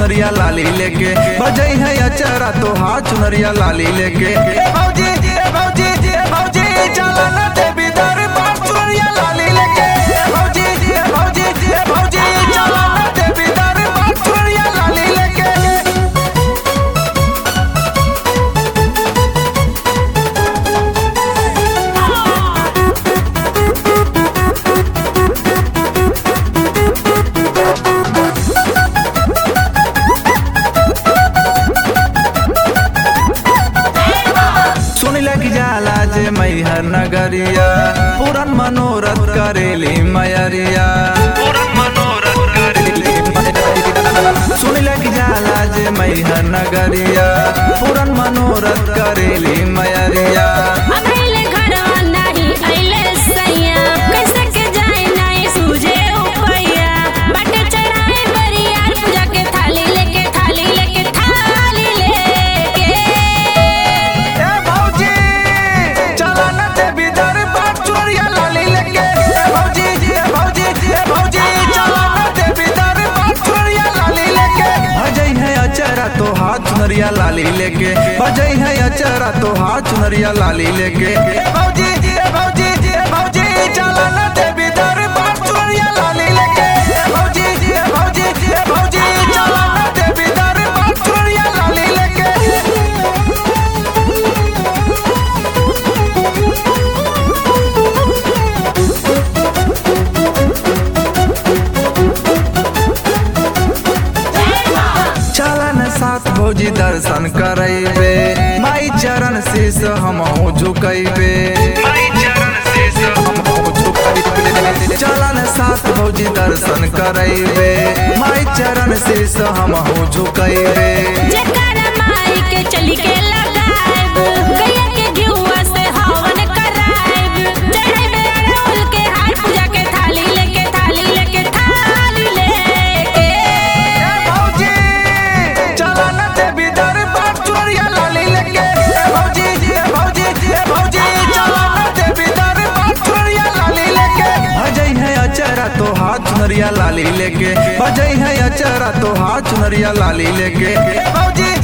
चुनरिया लाली लेके बजई है अचरा तो हाथ चुनरिया लाली लेके ए भौजी ए भौजी ए भौजी चला ना देवी दरबार चुनरिया लाली लेके ए भौजी ए भौजी ए भौजी चला ना देवी दरबार चुनरिया लाली लेके सुन लग जाला जे मैहर नगरिया पूरन मनोरथ करेली मयरिया सुन लग जाला जे मैहर नगरिया पूरन मनोरथ करेली मयरिया अबेले घरवा नाही अइले सैया कैसे के जाए नाही सूझे उपैया बाटे चढ़ाए बरियार पूजा के थाली लेके थाली लेके थाली लेके ए भौजी चला न देवी दरबार चोरिया लाली लेके ए भौजी ए भौजी ए भौजी चला न देवी दरबार चोरिया लाली लेके भजई है अचरा तो हाथ चुनरिया लाली लेके भजई है अचरा तो हाथ चुनरिया लाली लेके ए भौजी ए भौजी ए भौजी चला न देवी दरबार चोरिया लाली लेके ए भौजी ए भौजी ए भौजी चला न देवी दरबार चोरिया लाली लेके चलन साथ भौजी दर्शन करैबे माई चरण शीस हमहु झुकैबे चलन साथ भौजी दर्शन करैबे माई चरण शीस हमहु झुकैबे जकर माई के चली के लगाएब गैया के घिउवा से हवन कराएब चढ़ाइबे अड़हुल के हार पूजा के थाली लेके थाली लेके थाली लेके भौजी चलन देवी दरबार चोरिया लाली लेके ए भौजी ए भौजी ए भौजी चलन देवी दरबार चोरिया लाली लेके भजई है अचरा तो हाथ चुनरिया लाली लेके भजई है अचरा तो हाथ चुनरिया लाली लेके ए भौजी